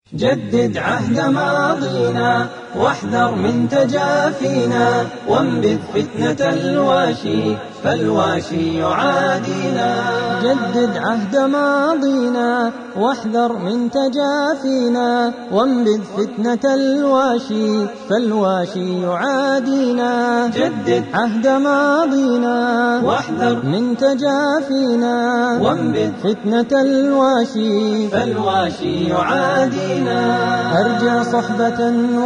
جدد عهد ماضينا واحذر من تجافينا وانبذ فتنة الواشي فالواشي يعادينا جدد عهد ماضينا واحذر من تجافينا وانبذ فتنة الواشي فالواشي يعادينا جدد عهد ماضينا واحذر من تجافينا وانبذ فتنة الواشي فالواشي يعادينا أرجع صحبة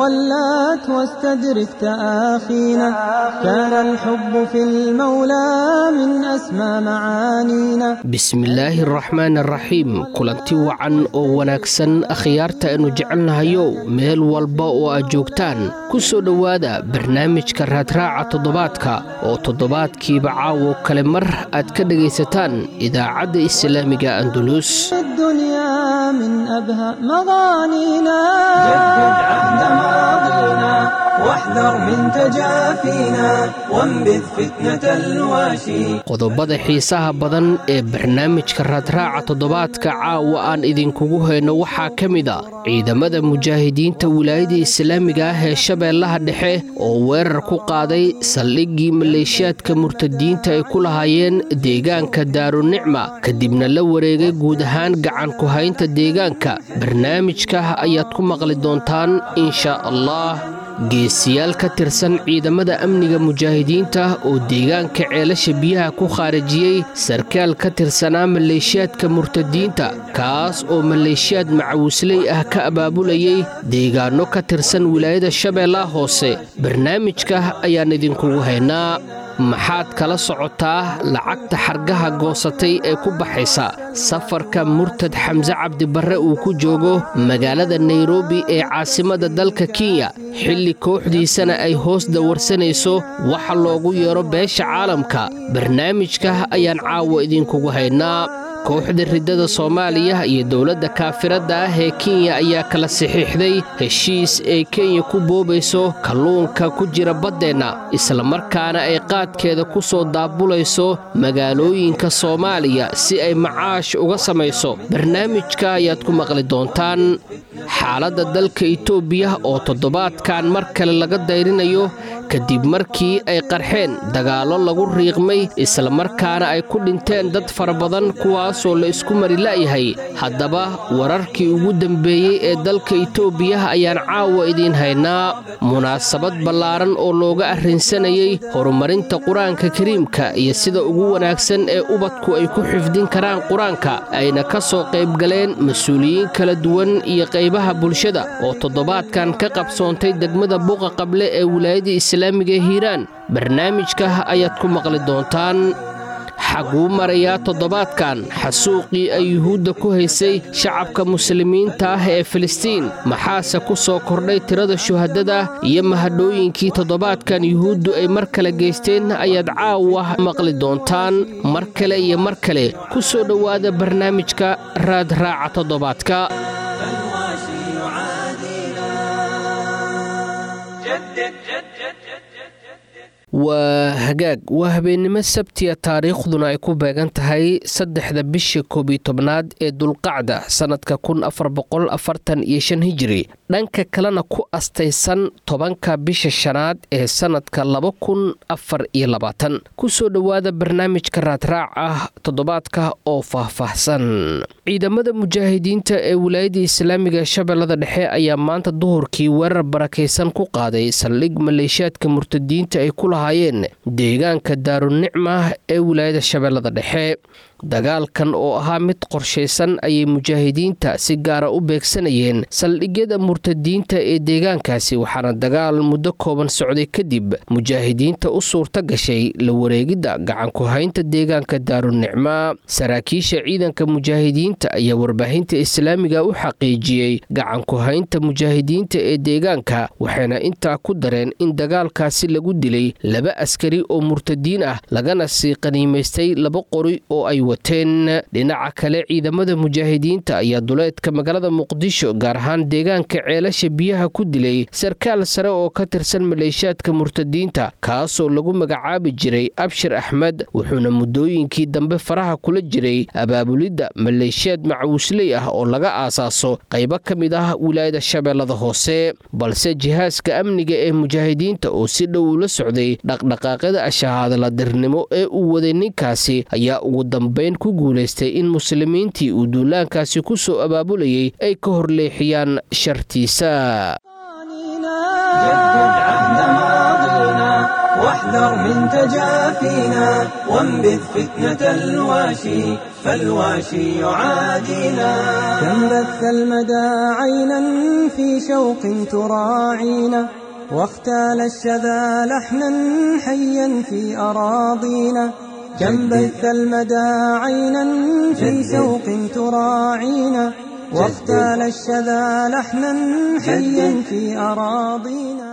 ولات واستدرك تآخينا كان الحب في المولى من أسمى معانينا bismillaahi araxmaan araxiim kulanti wacan oo wanaagsan akhyaarta aynu jecelnahayow meel walba oo aad joogtaan ku soo dhowaada barnaamijka raadraaca toddobaadka oo toddobaadkiiba caawo kale mar aad ka dhegaysataan idaacadda islaamiga andulus الدنيا من أبهى مغانينا جدد عهد ماضينا واحذر من تجافينا وانبذ فتنة الواشي qodobada xiisaha badan ee barnaamijka raadraaca toddobaadka caawa aan idinkugu hayno waxaa ka mid a ciidamada mujaahidiinta wilaayada islaamiga ah ee shabeellaha dhexe oo weerar ku qaaday saldhiggii maleeshiyaadka murtadiinta ay ku lahaayeen deegaanka daarunicma kadibna la wareegay guud ahaan gacan ku haynta deegaanka barnaamijka ayaad ku maqli doontaan insha allah geesiyaal ka tirsan ciidamada amniga mujaahidiinta oo deegaanka ceelasha biyaha ku khaarijiyey sarkaal ka tirsanaa maleeshiyaadka murtadiinta kaas oo maleeshiyaad macawisley ah ka abaabulayay deegaanno ka tirsan wilaayada shabeellaha hoose barnaamijka ayaan idinkugu haynaa maxaad kala socotaa lacagta xargaha goosatay ee ku baxaysa safarka murtad xamse cabdibarre uu ku joogo magaalada nairobi ee caasimadda dalka kenya xilli kooxdiisana ay hoos dawarsanayso waxa loogu yeero beesha caalamka barnaamijka ayaan caawa idinkugu haynaa kooxda riddada soomaaliya iyo dowladda kaafiradda ah ee kenya ayaa kala saxiixday heshiis ay kenya ku boobayso kalluunka ku jira baddeenna islamarkaana ay qaadkeeda ku soo daabulayso magaalooyinka soomaaliya si ay macaash uga samayso barnaamijka ayaad ku maqli doontaan xaaladda dalka itoobiya oo toddobaadkan mar kale laga dayrinayo kadib markii ay qarxeen dagaallo lagu riiqmay islamarkaana ay ku dhinteen dad fara badan kuwaasoo la isku mari la'yahay haddaba wararkii ugu dambeeyey ee dalka itoobiya ayaan caawa idiin haynaa munaasabad ballaaran oo looga arrinsanayay horumarinta qur-aanka kariimka iyo sida ugu wanaagsan ee ubadku ay ku xifdin karaan qur-aanka ayna ka soo qaybgaleen mas-uuliyiin kala duwan iyo qaybaha bulshada oo toddobaadkan ka qabsoontay degmada buqa qable ee wilaayada islaamiga ee hiiraan barnaamijka ayaad ku maqli doontaan xaguu marayaa toddobaadkan xasuuqii ay yuhuudda ku haysay shacabka muslimiinta ah ee filistiin maxaase ku soo kordhay tirada shuhadada iyo mahadhooyinkii toddobaadkan yuhuuddu ay mar kale geysteen ayaad caawa maqli doontaan mar kale iyo mar kale ku soo dhowaada barnaamijka raadraaca toddobaadka فالواشي يعادينا جدد جدد waa hagaag waa habeennimo sabtiya taariikhduna ay ku beegan tahay saddexda bisha koobiyo tobnaad ee dulqacda sannadka kun afar boqol afartan iyo shan hijiri dhanka kalena ku astaysan tobanka bisha shanaad ee sannadka laba kun afar iyo labaatan kusoo dhowaada barnaamijka raadraac ah toddobaadka oo faahfaahsan ciidamada mujaahidiinta ee wilaayada islaamiga shabeellada dhexe ayaa maanta duhurkii weerar barakaysan ku qaaday saldhig maleeshiyaadka murtadiinta ay ku lahaayeen deegaanka daarunicma ee wilaayada shabeellada dhexe dagaalkan oo ahaa mid qorshaysan ayay mujaahidiinta si gaara u beegsanayeen saldhigyada murtadiinta ee deegaankaasi waxaana dagaal muddo kooban socday kadib mujaahidiinta u suurta gashay la wareegidda gacanku haynta deegaanka daarunicma saraakiisha ciidanka mujaahidiinta ayaa warbaahinta islaamiga u xaqiijiyey gacanku haynta mujaahidiinta ee deegaanka waxayna intaa ku dareen in dagaalkaasi lagu dilay laba askari oo murtadiin ah lagana sii qaniimaystay laba qori oo ay wateen dhinaca kale ciidamada mujaahidiinta ayaa duleedka magaalada muqdisho gaar ahaan deegaanka ceelasha biyaha ku dilay sarkaal sare oo ka tirsan maleeshiyaadka murtadiinta kaasoo lagu magacaabi jiray abshir axmed wuxuuna muddooyinkii dambe faraha kula jiray abaabulidda maleeshiyaad macawisley ah oo laga aasaaso qaybo ka mid ah wilaayada shabeellada hoose balse jihaaska amniga ee mujaahidiinta oo si dhow ula socday dhaqdhaqaaqyada ashahaadladirnimo ee uu waday ninkaasi ayaa ugu dambayn ku guulaystay in muslimiintii uu duulaankaasi ku soo abaabulayay ay ka hor leexiyaan shartiisa جدد عهد ماضينا واحذر من تجافينا وانبذ فتنة الواشي فالواشي يعادينا كم بث المدى عينا في شوق تراعينا واختال الشذا لحنا حيا في أراضينا كم بث المدى عينا في شوق تراعينا واختال الشذا لحنا حيا في أراضينا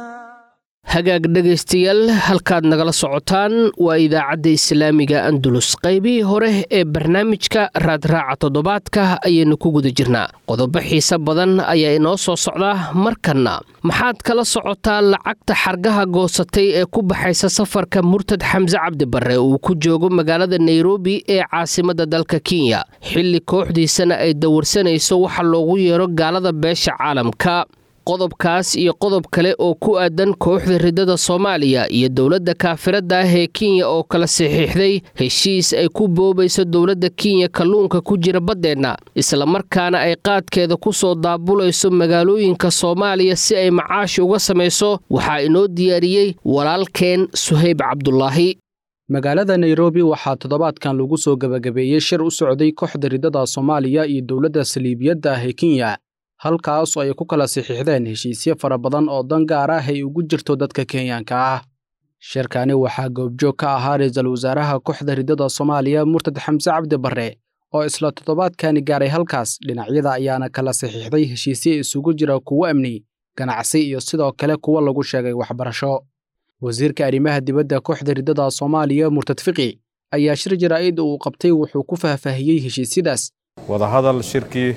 hagaag dhegaystayaal halkaad nagala socotaan waa idaacadda islaamiga andulus qaybihii hore ee barnaamijka raadraaca toddobaadka ayaynu ku guda jirnaa qodobo xiise badan ayaa inoo soo socdaa markanna maxaad kala socotaa lacagta xargaha goosatay ee ku baxaysa safarka murtad xamse cabdi barre uu ku joogo magaalada nairobi ee caasimadda dalka kenya xilli kooxdiisana ay dawarsanayso waxa loogu yeero gaalada beesha caalamka qodobkaas iyo qodob kale oo ku aadan kooxda riddada soomaaliya iyo dowladda kaafiradda ah ee kenya oo kala saxiixday heshiis ay ku boobayso dowladda kenya kalluunka ku jira baddeenna islamarkaana ay qaadkeeda ku soo daabulayso magaalooyinka soomaaliya si ay macaashi uga samayso waxaa inoo diyaariyey walaalkeen suhayb cabdulaahi magaalada nairobi waxaa toddobaadkan lagu soo gebagabeeyey shir u socday kooxda riddada soomaaliya iyo dowladda saliibiyadda ah ee kenya halkaas oo ay ku kala saxiixdeen heshiisyo fara badan oo dan gaar ah ay ugu jirto dadka kenyaanka ah shirkani waxaa goobjoog ka ahaa ra-iisul wasaaraha kooxda riddada soomaaliya murtad xamse cabdi barre oo isla toddobaadkani gaaray halkaas dhinacyada ayaana kala saxiixday heshiisyo isugu jira kuwo amni ganacsi iyo sidoo kale kuwo lagu sheegay waxbarasho wasiirka arrimaha dibadda kooxda riddada soomaaliya murtad fiqi ayaa shir jaraa'id uu qabtay wuxuu ku faahfaahiyey heshiisyadaas wadahadal shirkii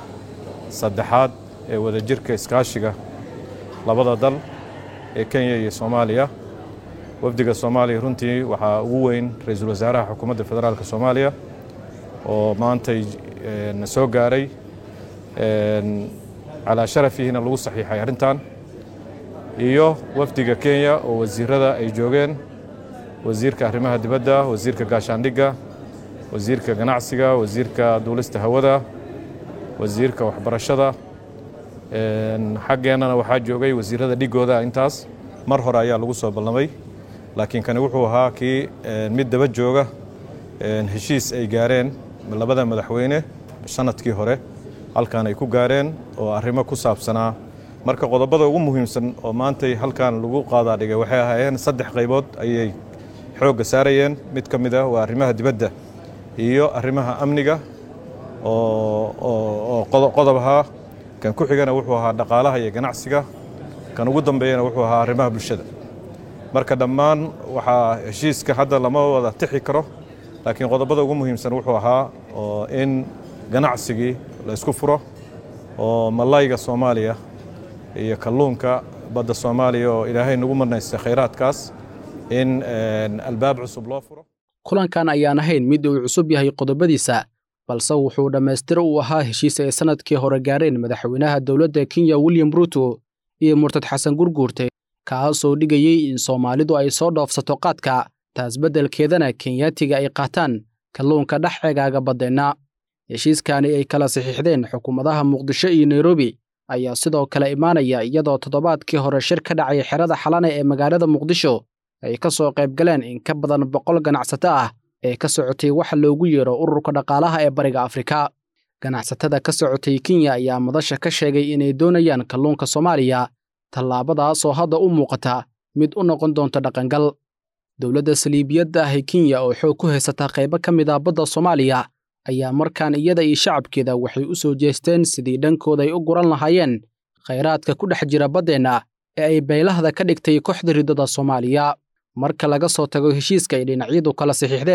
saddexaad ee wadajirka iskaashiga labada dal ee kenya iyo soomaaliya wafdiga soomaaliya runtii waxaa ugu weyn ra-iisul wasaaraha xukuumadda federaalk soomaaliya oo maantay na soo gaaray calaa sharafihiina lagu saxiixay arrintan iyo wafdiga kenya oo wasiirada ay joogeen wasiirka arrimaha dibadda wasiirka gaashaandhigga wasiirka ganacsiga wasiirka duulista hawada wasiirka waxbarashada xaggeennana waxaa joogay wasiirada dhigooda intaas mar hore ayaa lagu soo ballamay laakiin kani wuxuu ahaa kii mid daba jooga heshiis ay gaareen labada madaxweyne sanadkii hore halkan ay ku gaareen oo arrimo ku saabsanaa marka qodobada ugu muhiimsan oo maantay halkan lagu qaadaa dhigay waxay ahaayeen saddex qaybood ayay xoogga saarayeen mid ka mid ah waa arrimaha dibadda iyo arrimaha amniga oo qodob ahaa kan ku xigana wuxuu ahaa dhaqaalaha iyo ganacsiga kan ugu dambeeyana wuxuu ahaa arrimaha bulshada marka dhammaan waxaa heshiiska hadda lama wada tixi karo laakiin qodobada ugu muhiimsan wuxuu ahaa oo in ganacsigii la isku furo oo malayga soomaaliya iyo kalluunka badda soomaaliya oo ilaahay nagu marnaystay khayraadkaas in albaab cusub loo furo kulankan ayaan ahayn mid uu cusub yahay qodobadiisa balse wuxuu dhammaystiro uu ahaa heshiis ay sannadkii hore gaareen madaxweynaha dowladda kenya william ruuto iyo murtad xasan gurguurte kaasoo dhigayey in soomaalidu ay soo dhoofsato qaadka taas beddelkeedana kenyaatiga ay qaataan kalluunka dhex eegaaga baddeenna heshiiskani ay kala saxiixdeen xukuumadaha muqdisho iyo nairobi ayaa sidoo kale imaanaya iyadoo toddobaadkii hore shir ka dhacay xerada xalane ee magaalada muqdisho ay ka soo qayb galeen in ka badan boqol ganacsato ah ee ka socotay waxa loogu yeero ururka dhaqaalaha ee bariga afrika ganacsatada ka socotay kenya ayaa madasha ka sheegay inay doonayaan kalluunka soomaaliya tallaabadaasoo hadda u muuqata mid u noqon doonta dhaqangal dowladda saliibiyadda ah ee kenya oo xoog ku haysata qaybo ka mid ah badda soomaaliya ayaa markaan iyada iyo shacabkeeda waxay u soo jeesteen sidii dhankooda ay u guran lahaayeen khayraadka ku dhex jira baddeenna ee ay baylahda ka dhigtay kooxda riddada soomaaliya marka laga soo tago heshiiska ay dhinacyadu kala saxiixdeen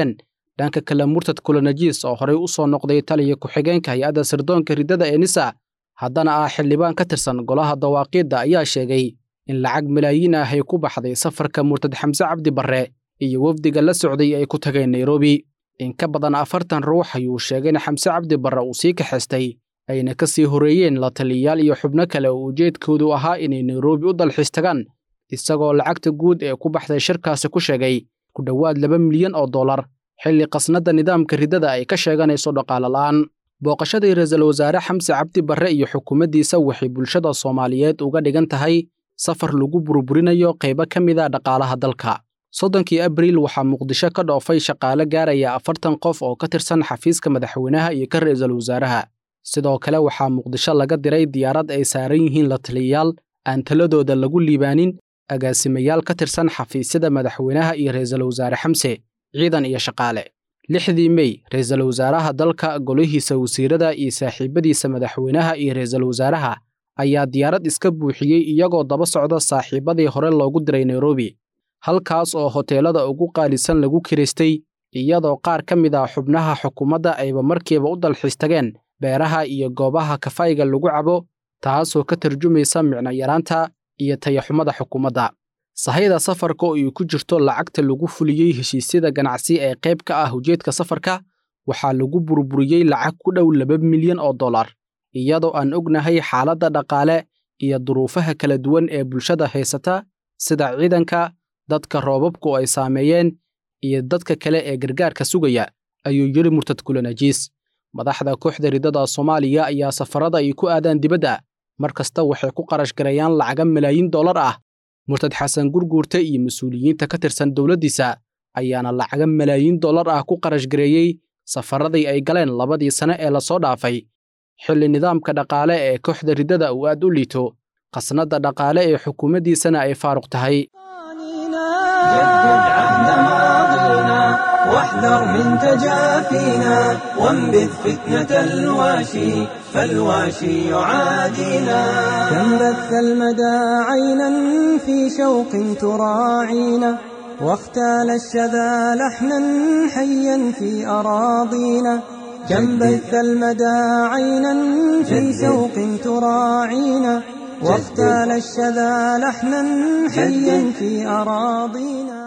dhanka kale murtad kulanajiis oo horey u soo noqday taliya ku-xigeenka hay-adda sirdoonka riddada ee nisa haddana ah xildhibaan ka tirsan golaha dawaaqiidda ayaa sheegay in lacag malaayiin ah ay ku baxday safarka murtad xamse cabdi barre iyo wafdiga la socday ay ku tageen nairobi in ka badan afartan ruux ayuu sheegay in xamse cabdi barre uu sii kaxaystay ayna ka sii horreeyeen la taliyayaal iyo xubno kale oo ujeedkoodu ahaa inay nairobi u dalxiis tagaan isagoo lacagta guud ee ku baxday shirkaasi ku sheegay ku dhowaad laba milyan oo dollar xilli qasnadda nidaamka riddada ay ka sheeganayso dhaqaale la'aan booqashadii ra-iisul wasaare xamse cabdi barre iyo xukuumaddiisa waxay bulshada soomaaliyeed uga dhigan tahay safar lagu burburinayo qaybo ka mid a dhaqaalaha dalka soddonkii abriil waxaa muqdisho ka dhoofay shaqaale gaaraya afartan qof oo ka tirsan xafiiska madaxweynaha iyo ka ra-iisul wasaaraha sidoo kale waxaa muqdisho laga diray diyaarad ay saaran yihiin la taliyayaal aan taladooda lagu liibaanin agaasimayaal ka tirsan xafiisyada madaxweynaha iyo ra-iisul wasaare xamse ciidan iyo shaqaale lixdii mey ra-iisul wasaaraha dalka golihiisa wasiirada iyo saaxiibadiisa madaxweynaha iyo ra-iisul wasaaraha ayaa diyaarad iska buuxiyey iyagoo daba socda saaxiibadii hore loogu diray nairobi halkaas oo hoteelada ugu qaalisan lagu kiraystay iyadoo qaar ka mid ah xubnaha xukuumadda ayba markiiba u dalxiis tageen beeraha iyo goobaha kafayga lagu cabo taasoo ka tarjumaysa micno yaraanta iyo tayaxumada xukuumadda sahayda safarka oo ay ku jirto lacagta lagu fuliyey heshiisyada ganacsi ee qayb ka ah ujeedka safarka waxaa lagu burburiyey lacag ku dhow laba milyan oo dollar iyadoo aan ognahay xaaladda dhaqaale iyo duruufaha kala duwan ee bulshada haysata sida ciidanka dadka roobabku ay saameeyeen iyo dadka kale ee gargaarka sugaya ayuu yidhi murtad kulanajiis madaxda kooxda riddada soomaaliya ayaa safarada ay ku aadaan dibadda mar kasta waxay ku qarash garayaan lacaga malaayiin dollar ah murtad xasan gurguurta iyo mas-uuliyiinta ka tirsan dowladdiisa ayaana lacaga malaayiin dollar ah ku qarash gareeyey safaradii ay galeen labadii sane ee lasoo dhaafay xilli nidaamka dhaqaale ee kooxda riddada uu aad u liito qasnadda dhaqaale ee xukuumaddiisana ay faaruq tahay جدد عهد ماضينا واحذر من تجافينا وانبذ فتنة الواشي فالواشي يعادينا كم بث المدى عينا في شوق تراعينا واختال الشذا لحنا حيا في أراضينا كم بث المدى عينا في شوق تراعينا واختال الشذا لحنا حيا في أراضينا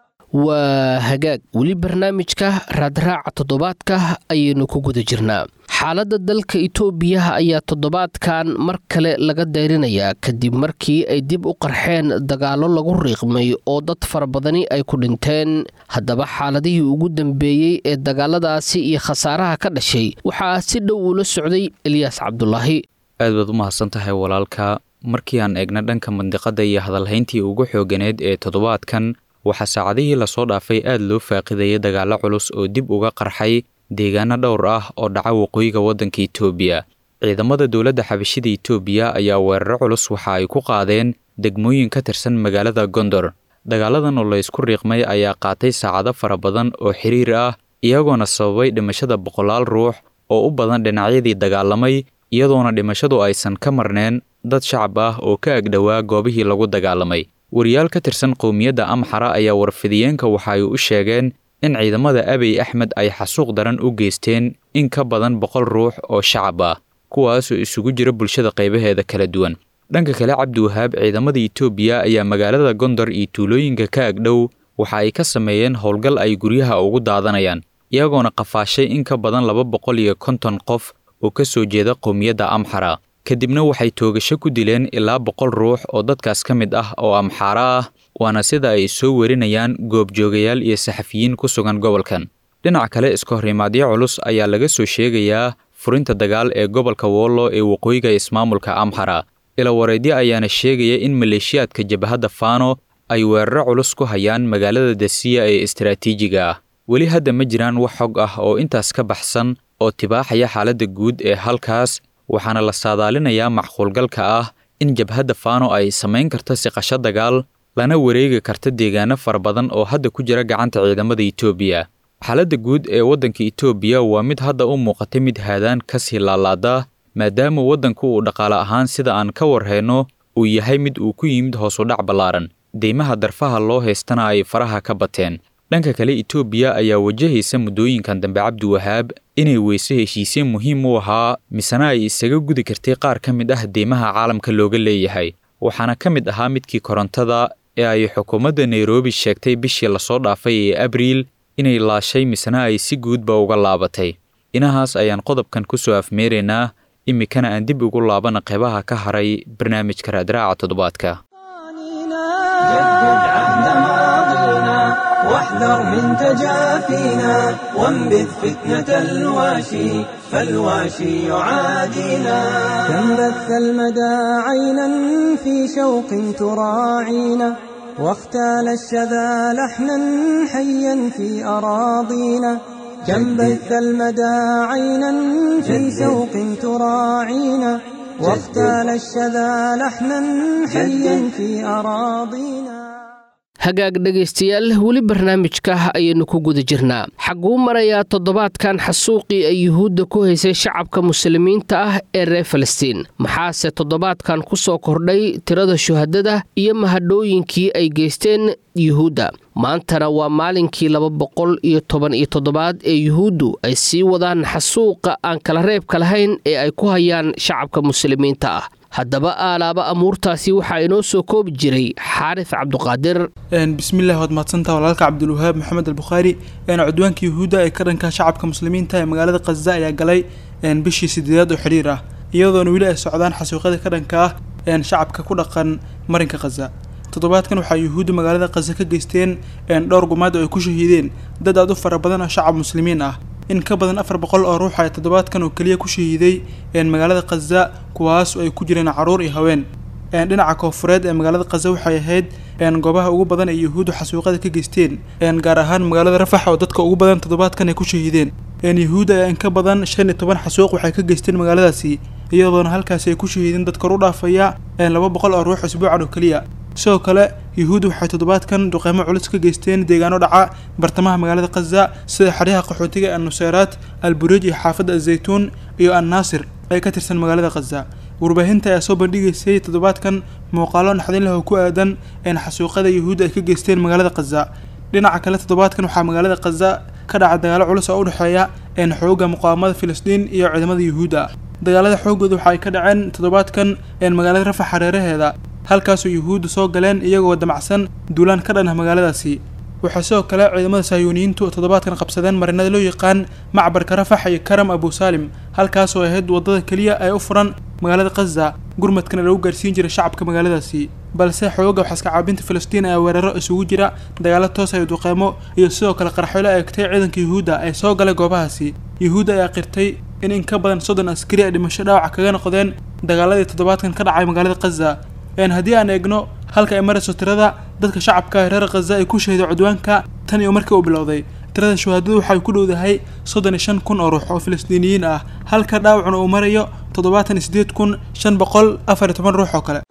waa hagaag weli barnaamijka raadraaca toddobaadka ayaynu ku guda jirnaa xaaladda dalka itoobiya ayaa toddobaadkan mar kale laga dayrinayaa kadib markii ay dib u qarxeen dagaallo lagu riiqmay oo dad fara badani ay ku dhinteen haddaba xaaladihii ugu dambeeyey ee dagaaladaasi iyo khasaaraha ka dhashay waxaa si dhow ula socday eliyaas cabdulaahi aad baad u mahadsan tahay walaalka markii aan eegna dhanka mandiqadda iyo hadalhayntii ugu xooganeed ee toddobaadkan waxaa saacadihii lasoo dhaafay aad loo faaqidayay dagaallo culus oo dib uga qarxay deegaano dhowr ah oo dhaca waqooyiga waddanka itoobiya ciidamada dowladda xabashida itoobiya ayaa weeraro culus waxa ay ku qaadeen degmooyin ka tirsan magaalada gondor dagaaladan oo laysku riiqmay ayaa qaatay saacado fara badan oo xiriir ah iyagoona sababay dhimashada boqolaal ruux oo u badan dhinacyadii dagaalamay iyadoona dhimashadu aysan ka marneen dad shacab ah oo ka agdhowaa goobihii lagu dagaalamay wariyaal ka tirsan qowmiyadda amxara ayaa warfidiyeenka waxa ay u sheegeen in ciidamada abiy axmed ay xasuuq daran u geysteen in ka badan boqol ruux oo shacab ah kuwaasoo isugu jira bulshada qaybaheeda kala duwan dhanka kale cabdiwahaab ciidamada itoobiya ayaa magaalada gondor iyo tuulooyinka ka agdhow waxa ay ka sameeyeen howlgal ay guryaha ugu daadanayaan iyagoona qafaashay in ka badan laba boqol iyo konton qof oo ka soo jeeda qowmiyadda amxara kadibna waxay toogasho ku dileen ilaa boqol ruux oo dadkaas ka mid ah oo amxaara ah waana sida ay soo werinayaan goobjoogayaal iyo saxafiyiin ku sugan gobolkan dhinac kale iska horimaadyo culus ayaa laga soo sheegayaa furinta dagaal ee gobolka wollo ee waqooyiga ismaamulka amxara ilawareedyo ayaana sheegaya in maleeshiyaadka jabhadda faano ay weeraro culus ku hayaan magaalada dasiya ee istaraatiijiga ah weli hadda ma jiraan wax xog ah oo intaas ka baxsan oo tibaaxaya xaaladda guud ee halkaas waxaana la saadaalinayaa macquulgalka ah in jabhadda faano ay samayn karto siqasho dagaal lana wareegi karta deegaano fara badan oo hadda ku jira gacanta ciidamada itoobiya xaaladda guud ee waddanka itoobiya waa mid hadda u muuqatay mid haadaan ka sii laalaada maadaama waddanku uu dhaqaale ahaan sida aan ka warhayno uu yahay mid uu ku yimid hoosudhac ballaaran deymaha darfaha loo haystana ay faraha ka bateen dhanka kale etoobiya ayaa wajahaysa muddooyinkan dambe cabdiwahaab inay weyse heshiisye muhiim u ahaa misena ay isaga gudi kartay qaar ka mid ah deymaha caalamka looga leeyahay waxaana ka mid ahaa midkii korontada ee ay xukuumadda nairobi sheegtay bishii lasoo dhaafay ee abriil inay laashay misena ay si guudba uga laabatay inahaas ayaan qodobkan ku soo afmeeraynaa iminkana aan dib ugu laabana qeybaha ka haray barnaamijka raadraaca toddobaadka جدد عهد ماضينا واحذر من تجافينا وانبذ فتنة الواشي فالواشي يعادينا كم بث المدى عينا في شوق تراعينا واختال الشذا لحنا حيا في أراضينا كم بث المدى عينا في شوق تراعينا واختال الشذا لحنا حيا في أراضينا hagaag dhegaystayaal weli barnaamijka ayaynu ku guda jirnaa xaguu marayaa toddobaadkan xasuuqii ay yuhuudda ku haysay shacabka muslimiinta ah ee reer falastiin maxaase toddobaadkan ku soo kordhay tirada shuhadada iyo mahadhooyinkii ay geysteen yuhuudda maantana waa maalinkii laba boqol iyo toban iyo toddobaad ee yuhuuddu ay sii wadaan xasuuqa aan kala reebka lahayn ee ay ku hayaan shacabka muslimiinta ah haddaba aalaaba amuurtaasi waxaa inoo soo koobi jiray xaaris cabduqaadir bismillahi waad mahadsantaha walaalka cabdulwahaab maxamed albukhaari cudwaanka yuhuudda ee ka dhanka shacabka muslimiinta ee magaalada khaza ayaa galay bishii sideedaad oo xidhiir ah iyadoona weli ay socdaan xasuuqyada ka dhanka ah shacabka ku dhaqan marinka khaza toddobaadkan waxaa yuhuudda magaalada khaza ka geysteen dhowr gumaad oo ay ku shahiideen dad aad u fara badan oo shacab muslimiin ah in ka badan afar boqol oo ruux ay toddobaadkan oo keliya ku shahiiday magaalada khaza kuwaas oo ay ku jireen caruur iyo haween dhinaca koofureed ee magaalada khaza waxay ahayd goobaha ugu badan ee yuhuuddu xasuuqada ka geysteen gaar ahaan magaalada rafax oo dadka ugu badan toddobaadkan ay ku shahiideen yuhuudda ayaa in ka badan shan iyo toban xasuuq waxay ka geysteen magaaladaasi iyadoona halkaasi ay ku shahiideen dad kor u dhaafaya laba boqol oo ruux isbuucan oo keliya sidoo kale yuhuudda waxay toddobaadkan duqeymo culus ka geysteen deegaano dhaca bartamaha magaalada khaza sida xeryaha qaxootiga annuseyraat alburuj iyo xaafadda azaytuun iyo annaasir ee ka tirsan magaalada khaza warbaahinta ayaa soo bandhigaysay toddobaadkan muuqaalo naxdin leh oo ku aadan xasuuqada yuhuudda ay ka geysteen magaalada khaza dhinaca kale toddobaadkan waxaa magaalada khaza ka dhaca dagaalo culus oo u dhexeeya xooga muqaawamada filistiin iyo ciidamada yuhuudda dagaalada xoogooda waxa ay ka dhaceen toddobaadkan magaalada rafax hareeraheeda halkaasoo yuhuudda soo galeen iyagoo damacsan duulaan ka dhan ah magaaladaasi waxaa sidoo kale ciidamada sahyuuniyiintu toddobaadkan qabsadeen marinada loo yaqaan macbarka rafax iyo karam abu saalim halkaasoo ahayd waddada keliya ee u furan magaalada khaza gurmadkana lagu gaarsiin jiray shacabka magaaladaasi balse xooga waxaaska caabinta filistiin ayaa weeraro isugu jira dagaalo toos ay duqeymo iyo sidoo kale qarxoolo eegtay ciidanka yuhuudda ee soo galay goobahaasi yuhuudda ayaa qirtay in in ka badan soddon askari ay dhimasho dhaawac kaga noqdeen dagaaladii toddobaadkan ka dhacay magaalada khaza haddii aan eegno halka ay marayso tirada dadka shacabka reer khaza ay ku shahiday cudwaanka tan iyo markii uu bilowday tirada shuhaadadu waxay ku dhowdahay soddon iyo shan kun oo ruux oo filistiiniyiin ah halka dhaawacuna uu marayo toddobaatan iyo sideed kun shan boqol afar iyo toban ruux oo kale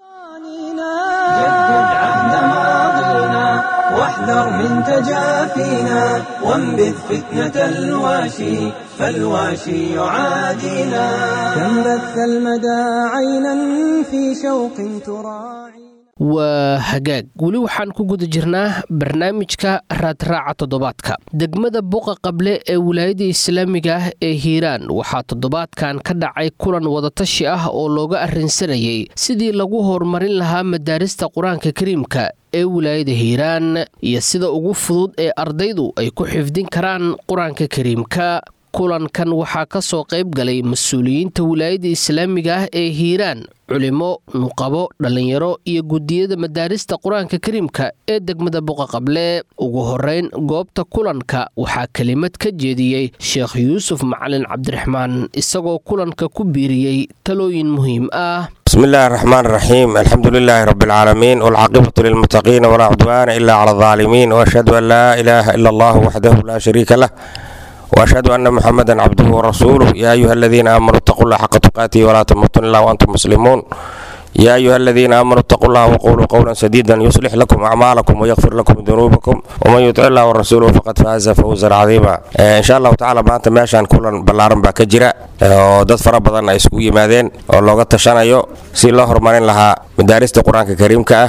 جدد عهد ماضينا واحذر من تجافينا وانبذ فتنة الواشي فالواشي يعادينا كم بث المدى عينا في شوق تراعي waa hagaag weli waxaan ku guda jirnaa barnaamijka raadraaca toddobaadka degmada buqa qable ee wilaayada islaamiga ah ee hiiraan waxaa toddobaadkan ka dhacay kulan wadatashi ah oo looga arrinsanayay sidii lagu horumarin lahaa madaarista qur-aanka kariimka ee wilaayada hiiraan iyo sida ugu fudud ee ardaydu ay ku xifdin karaan qur-aanka kariimka kulankan waxaa ka soo qayb galay mas-uuliyiinta wilaayada islaamiga ah ee hiiraan culimo nuqabo dhallinyaro iyo guddiyada madaarista qur-aanka kariimka ee degmada buqaqable ugu horeyn goobta kulanka waxaa kelimad ka jeediyey sheekh yuusuf macalin cabdiraxmaan isagoo kulanka ku biiriyey talooyin muhiim ah بسم الله الرحمن الرحيم الحمد لله رب العالمين والعاقبة للمتقين ولا عدوان إلا على الظالمين وأشهد أن لا إله إلا الله وحده لا شريك له وأشهد أن محمدا عبده ورسوله يا أيها الذين آمنوا اتقوا الله حق تقاته ولا تموتن إلا وأنتم مسلمون يا أيها الذين آمنوا اتقوا الله وقولوا قولا سديدا يصلح لكم أعمالكم ويغفر لكم ذنوبكم ومن يطع الله ورسوله فقد فاز فوزا عظيما إن شاء الله تعالى maanta meeshaan kulan ballaaran baa ka jira oo dad fara badan ay isugu yimaadeen oo looga tashanayo si loo horumarin lahaa madaarista qur-aanka kariimka ah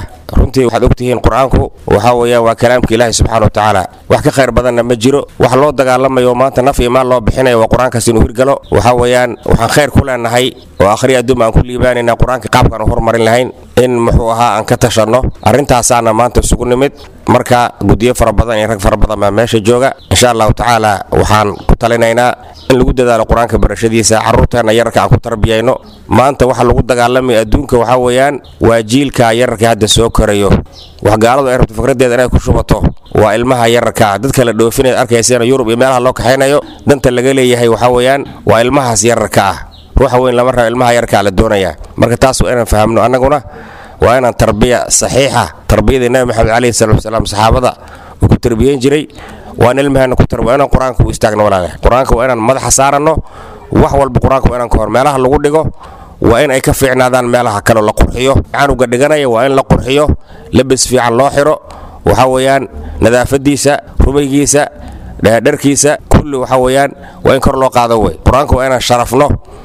runtii waxaad ogtihiin qur-aanku waxaa weeyaan waa kalaamka ilaahi subxana wa tacaala wax ka khayr badanna ma jiro wax loo dagaalamayo maanta naf iyo maal loo bixinayo waa qur-aankaas inuu hirgalo waxaa weeyaan waxaan khayr ku leenahay oo akhri adduun aan ku liibaanayna qur-aanka qaabkaan u horumarin lahayn in muxuu ahaa aan ka tashanno arrintaasaana maanta isugu nimid marka guddiyo fara badan iyo rag fara badan baa meesha jooga insha allahu tacaala waxaan ku talinaynaa in lagu dadaalo qur-aanka barashadiisa carruurteenna yararka aan ku tarbiyayno maanta waxa lagu dagaalamaya adduunka waxaa weeyaan waa jiilka yararka hadda soo korayo wax gaaladu ay rabto fikradeeda inay ku shubato waa ilmaha yararka dadka la dhoofinaya arkaysana yurub iyo meelaha loo kaxaynayo danta laga leeyahay waxaa weeyaan waa ilmahaas yararka ah ruuxa weyn lama rabo ilmaha yararkaa la doonayaa marka taas waa inaan fahamno annaguna waa inaan tarbiya saxiixa tarbiyadii nabi maxamed calayhi salatu wasalaam saxaabada uu ku tarbiyeyn jiray waa in ilmaheena ku tarbiya inaan qur-aanka u istaagno walaale qur-aanka waa inaan madaxa saaranno wax walba qur-aanka waa inaan ka hor meelaha lagu dhigo waa in ay ka fiicnaadaan meelaha kaleo la qurxiyo canuga dhiganaya waa in la qurxiyo labis fiican loo xiro waxaa weeyaan nadaafadiisa rumaygiisa dharkiisa kulli waxaa weeyaan waa in kor loo qaado wey qur-aanka waa inaan sharafno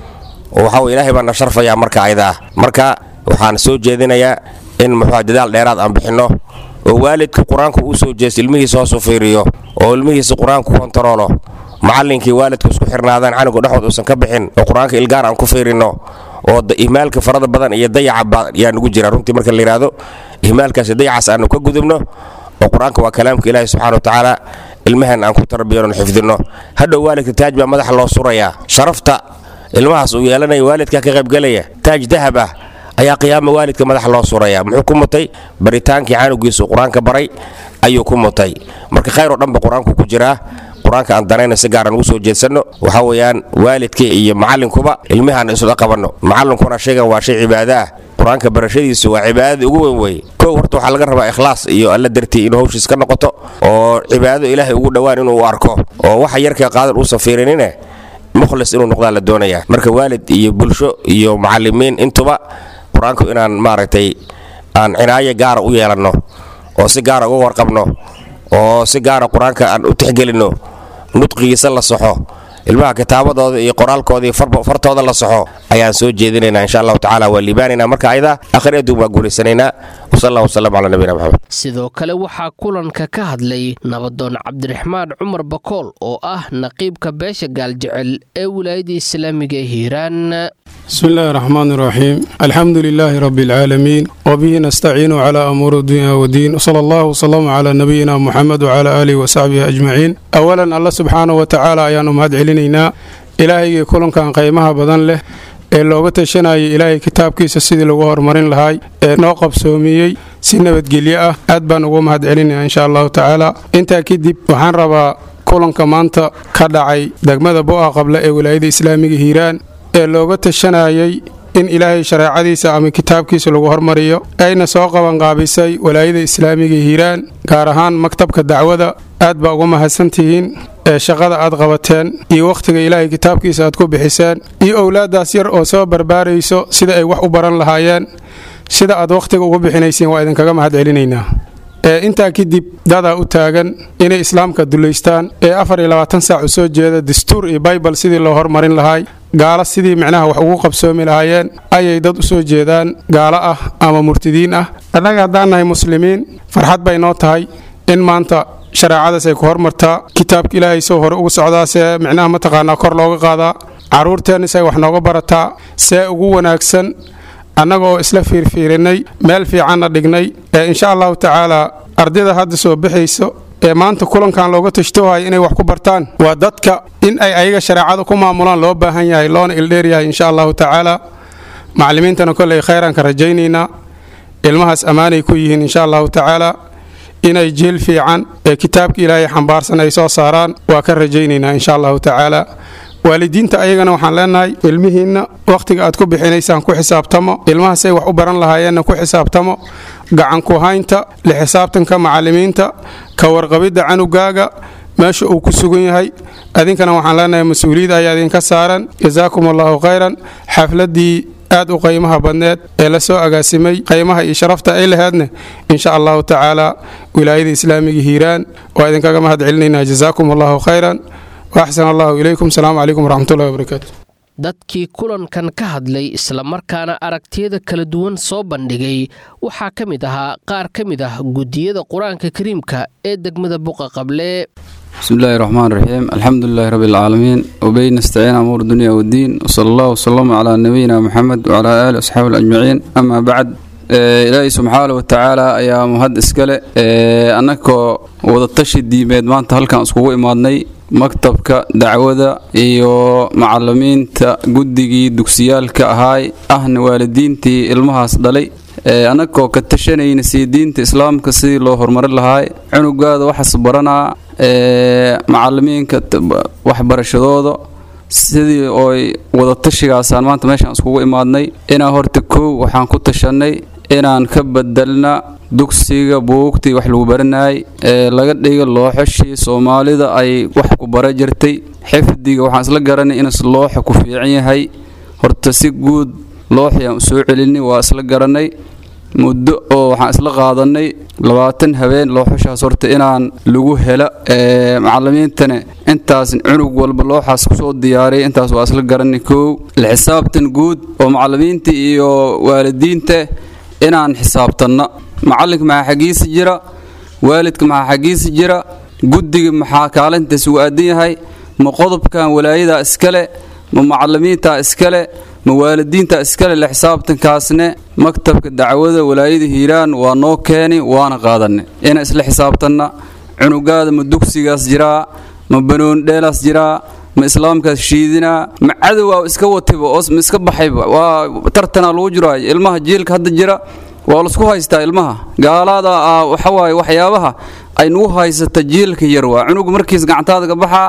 oo waxaa wey ilaahay baa na sharfayaa marka ayada ah marka waxaan soo jeedinayaa in muxuu dadaal dheeraad aan bixinno oo waalidka qur-aanka uu soo jeesto ilmihiisa hoosu fiiriyo oo ilmihiisa qur-aanka ku kontaroolo macallinkii waalidka isku xirnaadaan canuga dhexood uusan ka bixin oo qur-aanka ilgaar aan ku fiirinno oo ihmaalka farada badan iyo dayaca yaa nugu jira runtii marka la yidhaahdo ihmaalkaas dayacaas aanu ka gudubno oo qur-aanka waa kalaamka ilaahi subxana wa tacaala ilmahan aan ku tarbiyano xifdinno hadhow waalidka taaj baa madaxa loo surayaa sharafta ilmahaas uu yeelanaya waalidka ka qaybgelaya taaj dahab ah ayaa qiyaama waalidka madaxa loo suraya muxuu ku mutay baritaankii canugiisu qur-aanka baray ayuu ku mutay marka khayr oo dhanba qur-aanku ku jiraa qur-aanka aan danayna si gaaraan ugu soo jeedsanno waxaa weeyaan waalidkii iyo macallinkuba ilmihaan isla qabanno macallinkuna shaygan waa shay cibaado ah qur-aanka barashadiisu waa cibaadada ugu weyn weye kow horta waxaa laga rabaa ikhlaas iyo alla dartii inuu hawshiis ka noqoto oo cibaado ilaahay ugu dhowaan inuu arko oo waxa yarka qaadan uusan fiirinine mukhlis inuu noqdaa la doonayaa marka waalid iyo bulsho iyo macallimiin intuba qur-aanku inaan maaragtay aan cinaayo gaara u yeelanno oo si gaara uga warqabno oo si gaara qur-aanka aan u tixgelinno nudqigiisa la saxo ilmaha kitaabadooda iyo qoraalkooda iyo fartooda la saxo ayaan soo jeedinaynaa insha allahu tacala waa liibaanaynaa marka ayada akhri adduun waa guulaysanaynaa wasal allah wasalam calaa nabiyina maxamed sidoo kale waxaa kulanka ka hadlay nabadoon cabdiraxmaan cumar bakool oo ah naqiibka beesha gaaljecel ee wilaayada islaamiga ee hiiraan بسم الله الرحمن الرحيم الحمد لله رب العالمين وبه نستعين على أمور الدنيا والدين وصلى الله وسلم على نبينا محمد وعلى آله وصحبه أجمعين أولا الله سبحانه وتعالى أيان مهد علينا إلهي كلن كان قيمها بدن له ee looga tashanayay ilaahay kitaabkiisa sidii lagu horumarin lahay ee noo qabsoomiyey si nabadgelyo ah aad baan ugu mahad celinaya insha allahu tacaala intaa kadib waxaan rabaa kulanka maanta ka dhacay degmada bo-a qabla ee wilaayada islaamiga hiiraan ee looga tashanayay in ilaahay shareecadiisa ama kitaabkiisa lagu hormariyo ayna soo qabanqaabisay walaayada islaamiga hiiraan gaar ahaan maktabka dacwada aad baa uga mahadsantihiin ee shaqada aad qabateen iyo wakhtiga ilaahay kitaabkiisa aad ku bixiseen iyo owlaaddaas yar oo soo barbaarayso sida ay wax u baran lahaayeen sida aad wakhtiga ugu bixinayseen waa idinkaga mahad celinaynaa ee intaa kadib dadaa u taagan inay islaamka dullaystaan ee afar iyo labaatan saac u soo jeeda dastuur iyo baybal sidii loo hormarin lahaay gaalo sidii micnaha wax ugu qabsoomi lahaayeen ayay dad u soo jeedaan gaalo ah ama murtidiin ah annaga haddaan nahay muslimiin farxad bay noo tahay in maanta shareecadaas ay ku hormartaa kitaabka ilaahay soo hore ugu socdaa see micnaha mataqaanaa kor looga qaadaa carruurteenna say wax nooga barataa see ugu wanaagsan annaga oo isla fiirfiirinay meel fiicanna dhignay ee insha allahu tacaalaa ardayda hadda soo baxayso ee maanta kulankan looga tashtoohaya inay wax ku bartaan waa dadka in ay ayaga shareecada ku maamulaan loo baahan yahay loona ildheeryahay insha allahu tacaala macallimiintana kolley khayraan ka rajaynaynaa ilmahaas ammaanay ku yihiin insha allahu tacaala inay jiil fiican ee kitaabka ilaahay xambaarsan ay soo saaraan waa ka rajaynaynaa insha allahu tacaala waalidiinta ayagana waxaan leenahay ilmihiinna wakhtiga aad ku bixinaysaan ku xisaabtamo ilmahaasay wax u baran lahaayeenna ku xisaabtamo gacanku haynta la xisaabtanka macallimiinta ka warqabidda canugaaga meesha uu ku sugan yahay adinkana waxaan leenahay mas-uuliyad ayaa idinka saaran jasaakum allahu khayran xafladdii aad u qaymaha badneed ee la soo agaasimay qaymaha iyo sharafta ay laheedne insha allahu tacaala wilaayada islaamiga hiiraan waa idinkaga mahad celinaynaa jasaakum allahu khayran waaxsan allahu ilaykum asalaamu calaykum waraxmatullahi wabarakaatu dadkii kulankan ka hadlay islamarkaana aragtiyada kala duwan soo bandhigay waxaa ka mid ahaa qaar ka mid ah guddiyada qur-aanka kariimka ee degmada buqa qable بسم الله الرحمن الرحيم الحمد لله رب العالمين وبين نستعين أمور الدنيا والدين وصلى الله وسلم على نبينا محمد وعلى آله وصحبه الأجمعين أما بعد ilaahay subxaana wa tacaala ayaa mahad iskale annagoo wadatashi diimeed maanta halkan iskugu imaadnay maktabka dacwada iyo macalimiinta guddigii dugsiyaalka ahaay ahna waalidiintii ilmahaas dhalay annagoo ka tashanayna sii diinta islaamka sidii loo horumarin lahaay cunugaada waxaas baranaa macalimiinka waxbarashadooda sidii oy wadatashigaasaan maanta meeshaan iskugu imaadnay inaa horta kow waxaan ku tashanay inaan ka bedelna dugsiga buugtii wax lagu baranayay ee laga dhiga looxashii soomaalida ay wax ku bara jirtay xifdiga waxaan isla garanay in looxa ku fiican yahay horta si guud looxii aan soo celinay waa isla garanay muddo oo waxaan isla qaadanay labaatan habeen looxashaas horta inaan lagu helo macalimiintana intaas cunug walba looxaas kusoo diyaariyay intaas waa isla garanay kow la xisaabtan guud oo macalimiinta iyo waalidiinta inaan xisaabtanno macalinka maxaa xaggiisa jira waalidka maxaa xaggiisa jira guddiga maxaa kaalintaas uu aadan yahay ma qodobkan walaayadaa iskale ma macalimiintaa iskale ma waalidiinta iskale la xisaabtankaasne maktabka dacwada walaayada hiiraan waa noo keeni waana qaadanay inaan isla xisaabtanna cunugaada ma dugsigaas jiraa ma banoondheelaas jiraa ma islaamkaas shiidinaa ma cadowaa iska watayba oo ma iska baxayba waa tartanaa lagu jiraa ilmaha jiilka hadda jira waa laisku haystaa ilmaha gaalaada ah waxawaaye waxyaabaha ay nagu haysata jiilka yar waa cunugu markiis gacantaada ka baxaa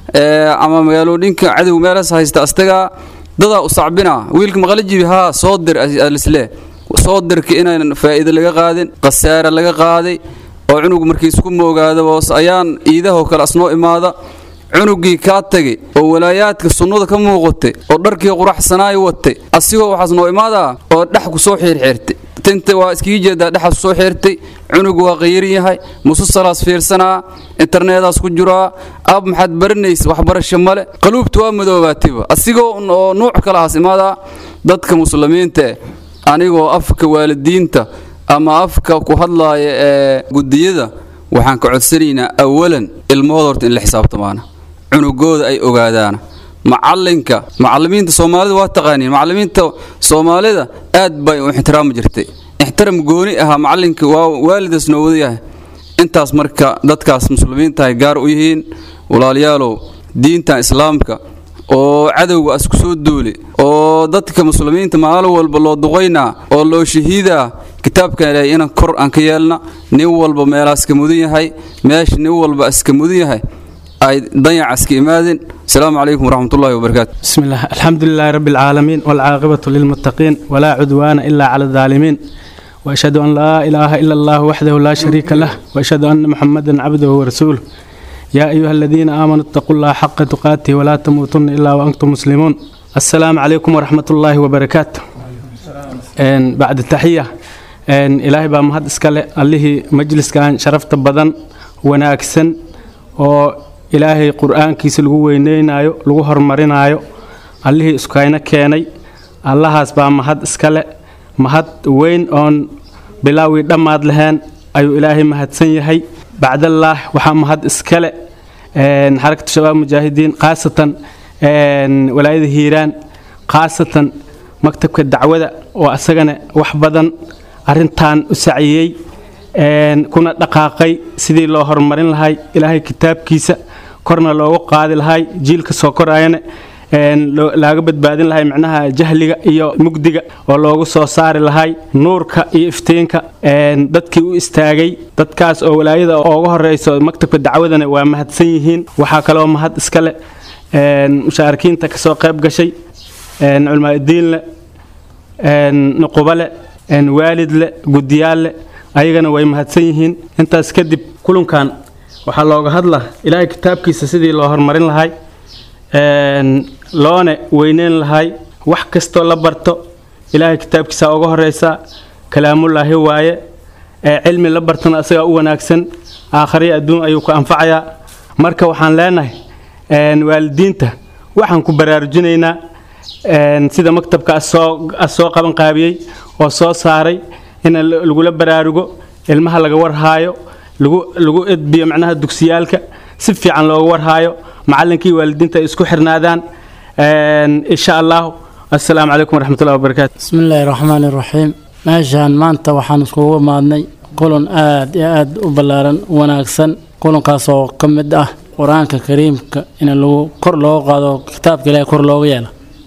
ama magaalooyinka cadow meelaas haysta astagaa dadaa u sacbina wiilka maqlajibi haa soo dir alisle soo dirka inaan faa'iido laga qaadin khasaare laga qaaday oo cunugu markiis ku moogaada boos ayaan iidahoo kale asnoo imaada cunugii kaa tegay oo walaayaadka sunnada ka muuqatay oo dharkii quraxsanaay watay asigoo waxaas noo imaadaa oo dhex ku soo xiirxiirtay tinta waa iskaga jeedaa dhexaas kusoo xiirtay cunugu waa qayirin yahay mususalaas fiirsanaa internedaas ku jiraa ab maxaad baranaysa waxbarasho male qaluubta waa madoobaatiba asigoo oo nuuc kalahaas imaadaa dadka muslimiinta anigoo afka waalidiinta ama afka ku hadlaaya ee gudiyada waxaan ka codsanaynaa awalan ilmahooda horta in la xisaabtamaana cunugooda ay ogaadaana macalinka macalimiinta soomaalida waa taqaaniin macalimiinta soomaalida aad bay u ixtiraami jirtay ixtiraam gooni ahaa macalinka waa waalidaas noo wada yahay intaas marka dadkaas muslimiinta ay gaar u yihiin walaalayaalow diintan islaamka oo cadowga as ku soo duuli oo dadka muslimiinta maalin walba loo duqaynaa oo loo shahiidaa kitaabkan ilaahay inaan kor aan ka yeelna nin walba meelaas ka mudan yahay meesha nin walba iska mudan yahay ay dayacaas ka imaadeen السلام عليكم ورحمة الله وبركاته بسم الله الحمد لله رب العالمين والعاقبة للمتقين ولا عدوان إلا على الظالمين وأشهد أن لا إله إلا الله وحده لا شريك له وأشهد أن محمدا عبده ورسوله يا أيها الذين آمنوا اتقوا الله حق تقاته ولا تموتن إلا وأنتم مسلمون السلام عليكم ورحمة الله وبركاته إن بعد التحية إن إلهي بقى مهد إسكالي اللي مجلس كان شرفت بدن وناكسن و ilaahay qur-aankiisa lagu weyneynaayo lagu horumarinaayo allihii iskayna keenay allahaas baa mahad iskale mahad weyn oon bilaawii dhammaad lahayn ayuu ilaahay mahadsan yahay bacdallaah waxaa mahad iskale xarakatu shabaab mujaahidiin khaasatan walaayada hiiraan khaasatan maktabka dacwada oo asagana wax badan arintan u saciyey kuna dhaqaaqay sidii loo horumarin lahay ilaahay kitaabkiisa korna loogu qaadi lahay jiilka soo korayana laaga badbaadin lahay micnaha jahliga iyo mugdiga oo loogu soo saari lahay nuurka iyo iftiinka dadkii u istaagay dadkaas oo walaayada ooga horeyso maktabka dacwadana waa mahadsan yihiin waxaa kaloo mahad iskale mushaarikiinta kasoo qayb gashay culmaadiinle nuqubale waalidle gudiyaalle ayagana way mahadsan yihiin intaas kadib kulankan waxaa looga hadla ilaahay kitaabkiisa sidii loo horumarin lahay loona weyneyn lahay wax kastoo la barto ilaahay kitaabkiisa uga horeysa kalaamullaahi waaye cilmi la bartana asagaa u wanaagsan aakhariya adduun ayuu ku anfacayaa marka waxaan leenahay waalidiinta waxaan ku baraarujinaynaa sida maktabka soo qaban qaabiyey oo soo saaray in lagula baraarugo ilmaha laga warhaayo lagu edbiyo macnaha dugsiyaalka si fiican looga warhaayo macallinkii waalidiinta ay isku xirnaadaan insha allahu assalaamu calaykum waraxmatullahi wabarakaatu bismi illaahi raxmaani raxiim meeshaan maanta waxaan iskugu imaadnay kulan aad iyo aad u ballaaran wanaagsan kulankaas oo ka mid ah qur-aanka kariimka in lagu kor looga qaado kitaabka ilaahay kor looga yeelo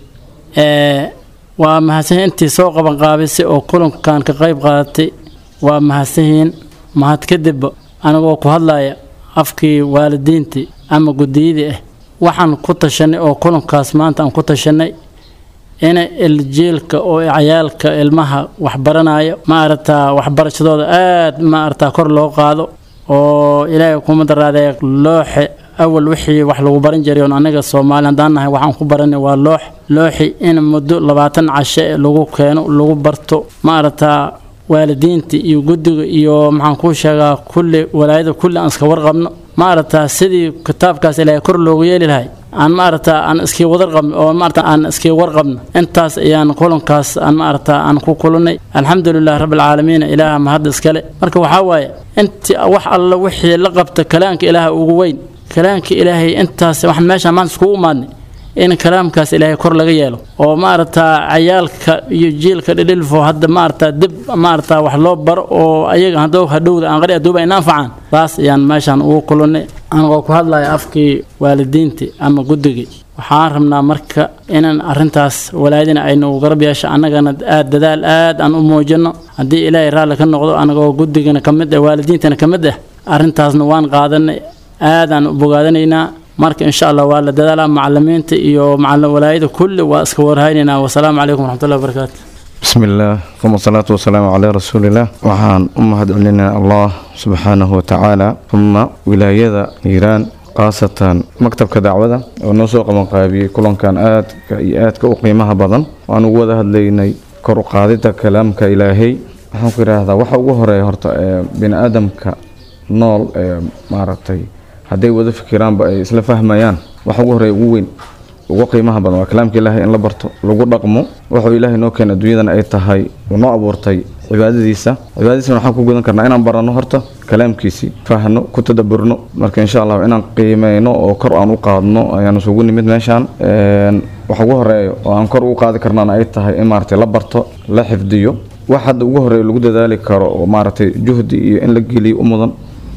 waa mahadsanyiin intii soo qaban qaabisay oo kulankan ka qayb qaadatay waa mahadsanyihiin mahad kadibba anigoo ku hadlaya afkii waalidiintii ama guddiyadii ah waxaan ku tashanay oo kulankaas maanta aan ku tashanay in iljiilka oo cayaalka ilmaha waxbaranayo ma aragtaa waxbarashadooda aad ma aragtaa kor loo qaado oo ilaahay kuma daraadee looxe awal wixii wax lagu baran jiray oon aniga soomaali haddaan nahay waxaan ku baranay waa loox looxi in muddo labaatan cashe lagu keeno lagu barto ma aragtaa waalidiinta iyo guddiga iyo maxaan kuu sheegaa kulli walaayada kulli aan iska warqabno ma aragtaa sidii kitaabkaas ilaahay kor loogu yeeli lahay aan ma aragtaa aan iskii wadar qabno oo maarata aan iskii warqabno intaas ayaan kulankaas aan ma aragtaa aan ku kulannay alxamdulilah rabbilcaalamiin ilaaha mahad iskale marka waxaa waaye intii wax alla wixii la qabta kalaanka ilaaha ugu weyn kalaamka ilaahay intaas waxaan meeshaan maanta iskugu imaadnay in kalaamkaas ilaahay kor laga yeelo oo maaragtaa cayaalka iyo jiilka dhidhilfo hadda maaragtaa dib maaragtaa wax loo baro oo ayaga hadow hadhowda aan qari aduuba ina anfacaan taas ayaan meeshaan ugu kulannay anigoo ku hadlaya afkii waalidiintii ama guddigii waxaan rabnaa marka inaan arrintaas walaadina aynu garab yeesho annagana aad dadaal aad aan u muujino haddii ilaahay raalli ka noqdo anagoo guddigana ka mid ah waalidiintana ka mid ah arrintaasna waan qaadanay aadaan u bogaadanaynaa marka insha allah waa la dadaalaa macalimiinta iyo walaayada kulli waa iska warhaynaynaa wasalaamu calaykum waraxmatullahi wabarakaatu bismi illaah uma salaatu wasalaamu calaa rasuulillaah waxaan u mahad celinaa allah subxaanahu watacaala uma wilaayada hiiraan khaasatan maktabka dacwada oo noo soo qabanqaabiyey kulankan aadka iyo aadka u qiimaha badan waan ugu wada hadlaynay kor u qaadida kalaamka ilaahay waxaan ku yidhaahdaa waxa ugu horeeya horta ee bini aadamka nool ee maaragtay hadday wada fikiraanba ay isla fahmayaan waxa ugu horeeya ugu weyn ugu qiimaha badan waa kalaamka ilaahay in la barto lagu dhaqmo wuxuu ilaahay noo keena adduunyadan ay tahay uu noo abuurtay cibaadadiisa cibaadadiisana waxaan ku gudan karnaa inaan baranno horta kalaamkiisii fahno ku tadaburno marka insha allah inaan qiimeyno oo kor aan u qaadno ayaan isugu nimid meeshaan waxa ugu horeeya oo aan kor ugu qaadi karnaana ay tahay in maaragtay la barto la xifdiyo wax hadda ugu horeeya lagu dadaali karo oo maaragtay juhdi iyo in la geliyo u mudan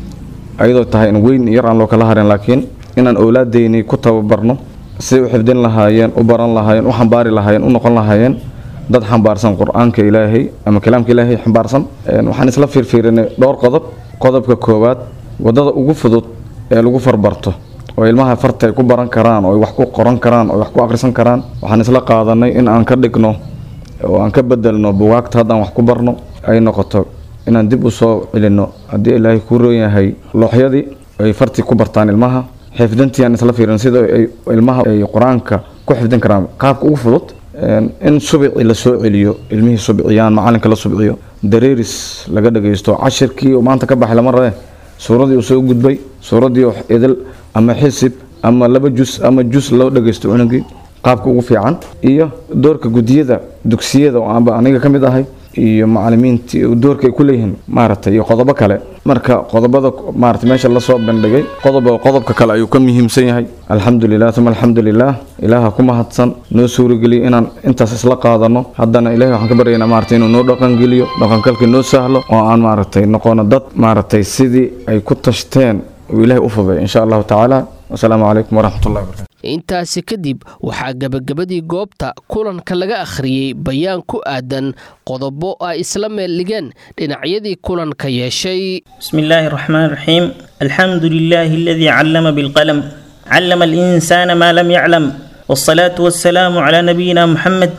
ayadoo tahay in weyn yar aan loo kala harin laakiin inaan owlaadeyni ku tababarno siday u xifdin lahaayeen u baran lahaayeen u xambaari lahaayeen u noqon lahaayeen dad xambaarsan qur-aanka ilaahay ama kalaamka ilaahay xambaarsan waxaan isla fiirfiirinay dhowr qodob qodobka koowaad wadada ugu fudud ee lagu farbarto oo ilmaha farta ay ku baran karaan oo ay wax ku qoran karaan oo wax ku akhrisan karaan waxaan isla qaadanay in aan ka dhigno oo aan ka bedelno bugaagta haddaan wax ku barno ay noqoto inaan dib u soo celinno haddii ilaahay kuu roon yahay looxyadii ay fartii ku bartaan ilmaha xifdintii aan isla fiirin sida ay ilmaha ay qur-aanka ku xifdin karaan qaabka ugu fudud in subicii la soo celiyo ilmihii subciyaan macalinka la subciyo dareeris laga dhagaysto cashirkii oo maanta ka baxay lama rabe suuradii uu soo gudbay suuradii oo idil ama xisib ama laba jus ama jus loo dhagaysto cunugii qaabka ugu fiican iyo doorka gudiyada dugsiyada oo aanba aniga ka mid ahay iyo macalimiintii doorka ay ku leeyihiin maaragtay iyo qodobo kale marka qodobada maaragtay meesha lasoo bandhigay qodoba qodobka kale ayuu ka muhiimsan yahay alxamdulilah uma alxamdulilah ilaaha ku mahadsan noo suurageliyo inaan intaas isla qaadano haddana ilahay waxaan ka baryaynaa maaragtay inuu noo dhaqangeliyo dhaqankalkii noo sahlo oo aan maaragtay noqono dad maaragtay sidii ay ku tashteen uu ilaahay u fuday insha allahu tacaala wasalaamu calaykum waraxmatullahi wabarakatu intaasi kadib waxaa gebagabadii goobta kulanka laga akhriyey bayaan ku aadan qodobo ay isla meeldhigeen dhinacyadii kulanka yeeshay بسم الله الرحمن الرحيم الحمد لله الذي علم بالقلم علم الإنسان ما لم يعلم والصلاة والسلام على نبينا محمد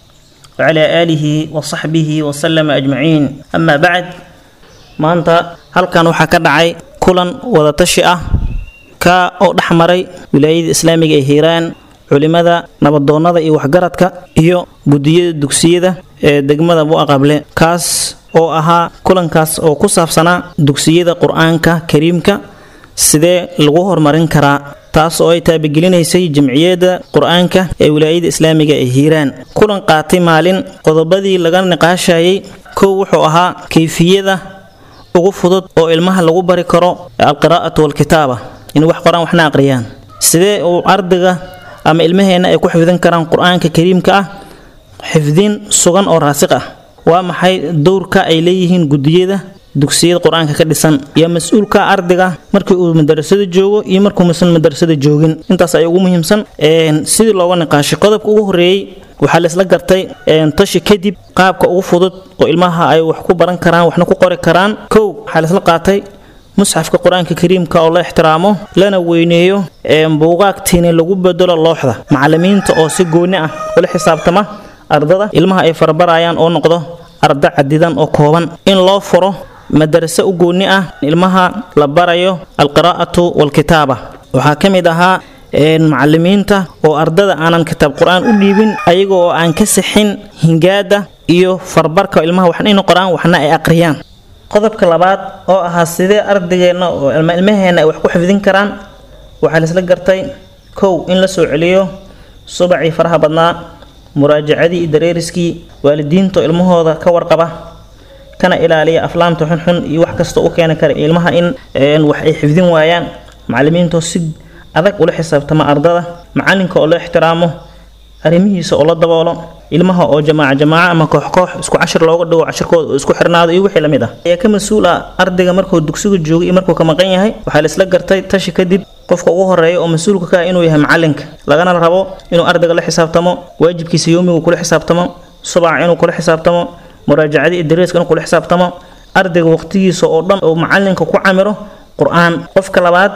وعلى آله وصحبه وسلم أجمعين أما بعد ما أنت هل كان وحكا دعي كلا وضتشي ka oo dhex maray wilaayada islaamiga ee hiiraan culimada nabadoonnada iyo waxgaradka iyo gudiyada dugsiyada ee degmada buaqable kaas oo ahaa kulankaas oo ku saabsanaa dugsiyada qur-aanka kariimka sidee lagu horumarin karaa taas oo ay taabagelineysay jamciyadda qur-aanka ee wilaayada islaamiga ee hiiraan kulan qaatay maalin qodobadii laga niqaashayay kow wuxuu ahaa kayfiyada ugu fudud oo ilmaha lagu bari karo alqiraa'atu walkitaaba in wax qoraan waxna aqriyaan sidee uu ardayga ama ilmaheenna ay ku xifdin karaan qur-aanka kariimka ah xifdin sugan oo raasiq ah waa maxay dowrka ay leeyihiin gudiyada dugsiyada qur-aanka ka dhisan iyo mas-uulka ardayga markii uu madarasada joogo iyo markuu misan madarasada joogin intaas ay ugu muhiimsan sidii looga niqaashay qodobka ugu horeeyey waxaa laisla gartay tashi kadib qaabka ugu fudud oo ilmaha ay wax ku baran karaan waxna ku qori karaan kow waxaa laisla qaatay musxafka qur-aanka kariimka oo la ixtiraamo lana weyneeyo buugaagtiina lagu bedelo looxda macalimiinta oo si gooni ah ula xisaabtama ardada ilmaha ay farabarayaan oo noqdo arda cadidan oo kooban in loo furo madarase u gooni ah ilmaha la barayo alqiraa'atu walkitaaba waxaa ka mid ahaa macalimiinta oo ardada aanan kitaab qur-aan u dhiibin ayaga oo aan ka sixin hingaada iyo farbarka ilmaha waxna ina qoraan waxna ay aqriyaan qodobka labaad oo ahaa sidee ardaygeena oo ilmaheenna ay wax ku xifdin karaan waxaa laisla gartay kow in la soo celiyo subacii faraha badnaa muraajacadii iyo dareeriskii waalidiinta oo ilmahooda ka warqaba kana ilaaliya aflaamta xunxun iyo wax kasta u keeni kara ilmaha in wax ay xifdin waayaan macalimiintoo si adag ula xisaabtama ardada macalinka oo la ixtiraamo arrimihiisa oo la daboolo ilmaha oo jamaaca jamaaca ama koox koox isku cashir looga dhigo cashirkooda oo isku xirnaado iyo wixii lamid ah ayaa ka mas-uul ah ardayga markuu dugsiga joogo iyo markuu ka maqan yahay waxaa la isla gartay tashi kadib qofka ugu horeeya oo mas-uulka ka ah inuu yahay macalinka lagana rabo inuu ardayga la xisaabtamo waajibkiisa yoomigu kula xisaabtamo subaca inuu kula xisaabtamo muraajacadii dareeska inuu kula xisaabtamo ardayga waqtigiisa oo dhan oo macalinka ku camiro qur-aan qofka labaad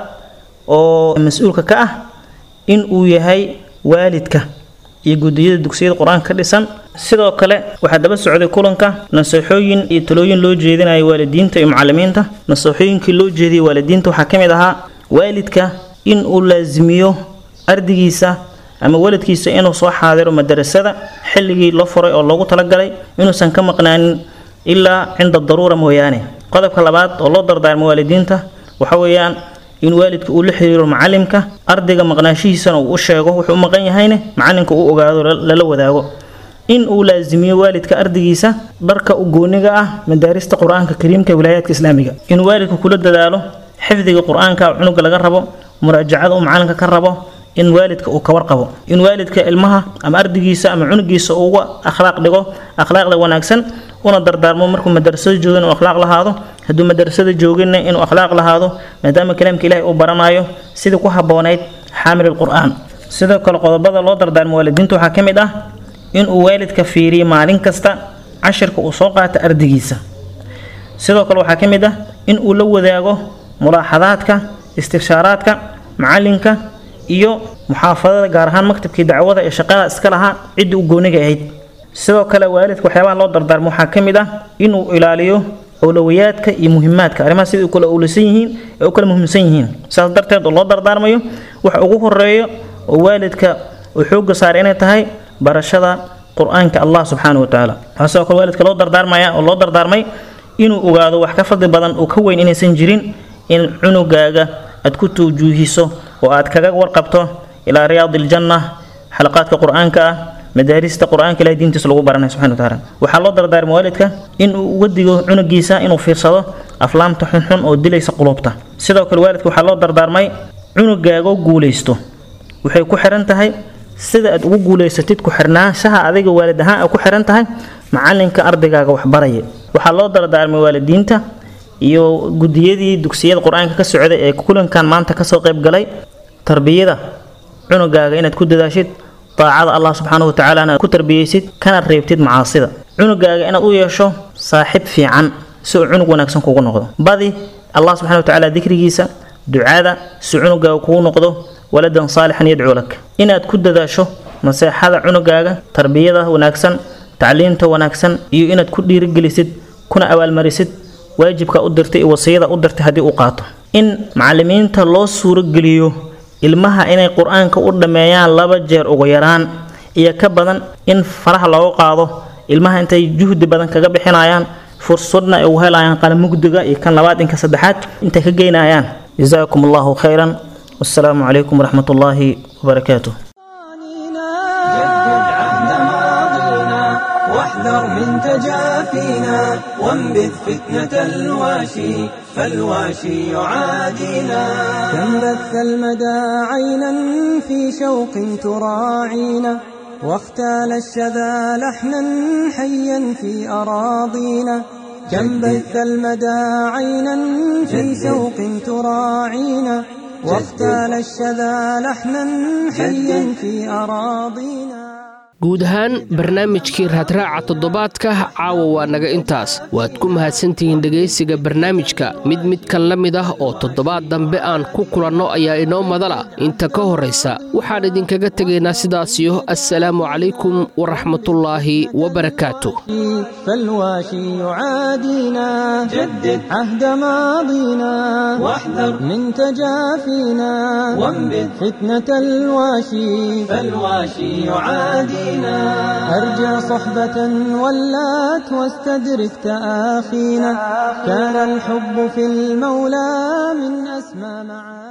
oo mas-uulka ka ah in uu yahay waalidka iyo gudiyada dugsiyada qur-aanka ka dhisan sidoo kale waxaa daba socday kulanka naseexooyin iyo talooyin loo jeedinayo waalidiinta iyo macalimiinta naseexooyinkii loo jeediyay waalidiinta waxaa ka mid ahaa waalidka in uu laasimiyo ardaygiisa ama waladkiisa inuu soo xaadiro madarasada xilligii la furay oo loogu talagalay inuusan ka maqnaanin ilaa cinda daruura mooyaane qodobka labaad oo loo dardaarmo waalidiinta waxa weeyaan in waalidka uu la xiriiro macalimka ardayga maqnaashihiisana uu u sheego wuxuu u maqan yahayne macalinka uu ogaado lala wadaago in uu laasimiyo waalidka ardaygiisa dharka u gooniga ah madaarista qur-aanka kariimka wilaayaadka islaamiga in waalidka kula dadaalo xifdiga qur-aanka cunuga laga rabo muraajacada uu macalinka ka rabo in waalidka uu ka warqabo in waalidka ilmaha ama ardaygiisa ama cunugiisa uu uga akhlaaq dhigo akhlaaqda wanaagsan una dardaarmo markuu madarasada joogo inuu akhlaaq lahaado hadduu madarasada jooginna inuu akhlaaq lahaado maadaama kalaamka ilaahay uu baranayo sidii ku habboonayd xaamil qur-aan sidoo kale qodobada loo dardaarmo waalidiinta waxaa ka mid ah inuu waalidka fiiriyo maalin kasta cashirka uu soo qaata ardaygiisa sidoo kale waxaa ka mid ah in uu la wadaago mulaaxadaadka istifshaaraadka macalinka iyo muxaafadada gaar ahaan maktabkii dacwada ee shaqada iska lahaa ciddii u gooniga ahayd sidoo kale waalidka waxyaabaha loo dardaarmo waxaa ka mid ah inuu ilaaliyo awlowiyaadka iyo muhimaadka arrimaha sidai u kala owlasan yihiin ee u kala muhiimsan yihiin saas darteed oo loo dardaarmayo waxa ugu horeeyo oo waalidka uu xoogga saaray inay tahay barashada qur-aanka allah subxaana watacaala waxaa sidoo kale waalidka loo dardaarmaya oo loo dardaarmay inuu ogaado wax ka fadli badan oo ka weyn inaysan jirin in cunugaaga aad ku tawjuuhiso oo aad kaga warqabto ilaa riyaadi iljanna xalaqaadka qur-aanka ah madaarista qur-aanka ilahay diintiisa lagu baranay subxana watacaala waxaa loo dardaarmay waalidka in uu uga digo cunugiisa inuu fiirsado aflaamta xunxun oo dilaysa qulubta sidoo kale waalidka waxaa loo dardaarmay cunugaaga guulaysto waxay ku xiran tahay sida aad ugu guulaysatid ku xirnaanshaha adiga waalid ahaan ay ku xiran tahay macalinka ardaygaaga waxbaraya waxaa loo dardaarmay waalidiinta iyo gudiyadii dugsiyada qur-aanka ka socday ee kulankan maanta kasoo qayb galay tarbiyada cunugaaga inaad ku dadaashid daacada allah subxaana wa tacaalana ku tarbiyeysid kana reebtid macaasida cunugaaga inaad u yeesho saaxib fiican si uu cunug wanaagsan kugu noqdo badi allah subxana wa tacaala dikrigiisa ducada si cunugaaga kugu noqdo waladan saalixan yadcuu lak inaad ku dadaasho naseexada cunugaaga tarbiyada wanaagsan tacliinta wanaagsan iyo inaad ku dhiirigelisid kuna abaalmarisid waajibka u dirtay iyo wasiyada u dirtay haddii uu qaato in macalimiinta loo suurogeliyo ilmaha inay qur-aanka u dhammeeyaan laba jeer ugu yaraan iyo ka badan in faraha looga qaado ilmaha intay juhdi badan kaga bixinayaan fursadna ay ugu helayaan qalamugdiga iyo kan labaad inka saddexaad intay ka geynayaan jazaakum allahu khayran والسلام عليكم ورحمة الله وبركاته جدد عهد ماضينا واحذر من تجافينا وانبذ فتنة الواشي فالواشي يعادينا كم بث المدى عينا في شوق تراعينا واختال الشذا لحنا حيا في أراضينا كم بث المدى عينا في شوق تراعينا واختال الشذا لحنا حيا في أراضينا guud ahaan barnaamijkii raadraaca toddobaadka caawa waa naga intaas waad ku mahadsantihiin dhegaysiga barnaamijka mid midkan la mid ah oo toddobaad dambe aan ku kulanno ayaa inoo madala inta ka horraysa waxaan idinkaga tegaynaa sidaasiyo assalaamu calaykum waraxmatullaahi wabarakaatu فالواشي يعادينا جدد عهد ماضينا واحذر من تجافينا وانبذ فتنة الواشي فالواشي يعادينا أرجع صحبة ولات واستدرك تآخينا كان الحب في المولى من أسمى معاني